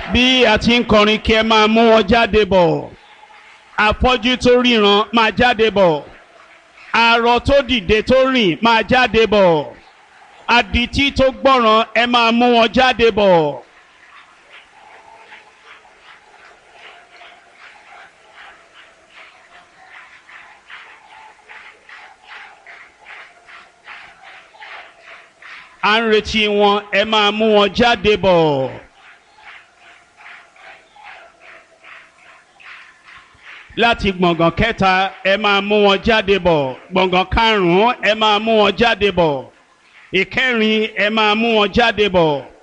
bí a ti ń kọrin kí ẹ máa mú wọn jáde bọ̀ afọ́jú tó ríran máa jáde bọ̀ arọ tó dìde tó rìn máa jáde bọ̀ adití tó gbọ́ràn ẹ máa mú wọn jáde bọ̀. à ń retí wọn ẹ máa mú wọn jáde bọ̀. láti gbọ̀ngàn kẹta ẹ máa mú wọn jáde bọ̀ gbọ̀ngàn karùn-ún ẹ máa mú wọn jáde bọ̀ ìkẹrin ẹ máa mú wọn jáde bọ̀.